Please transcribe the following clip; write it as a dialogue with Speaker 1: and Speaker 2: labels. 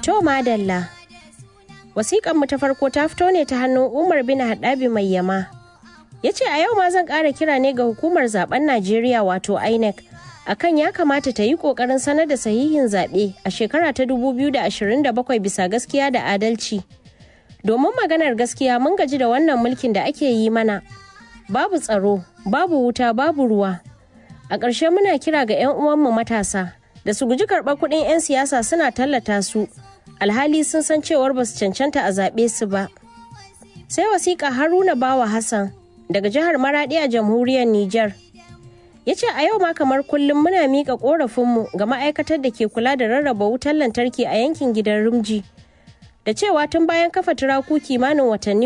Speaker 1: To madalla. Wasiƙanmu ta farko ta fito ne ta hannun Umar bin Haɗabi mai yama. Ya ce a yau ma zan ƙara kira ne ga hukumar zaben Najeriya wato INEC akan ya kamata ta yi ƙoƙarin sanar da sahihin zaɓe a shekara ta 2027 bisa gaskiya da adalci. Domin maganar gaskiya mun gaji da wannan mulkin da ake yi mana. Babu tsaro, babu wuta, babu ruwa. A ƙarshe muna kira ga 'yan uwanmu matasa da su guji karɓar kuɗin 'yan siyasa suna tallata su. alhali sun san cewar ba su cancanta a zaɓe su ba. Sai wasiƙa Haruna Bawa Hassan daga jihar Maraɗi a jamhuriyar Nijar. Ya ce a yau ma kamar kullum muna miƙa ƙorafinmu ga ma'aikatar da ke kula da rarraba wutar lantarki a yankin gidan Rumji. Da cewa tun bayan kafa turaku kimanin watanni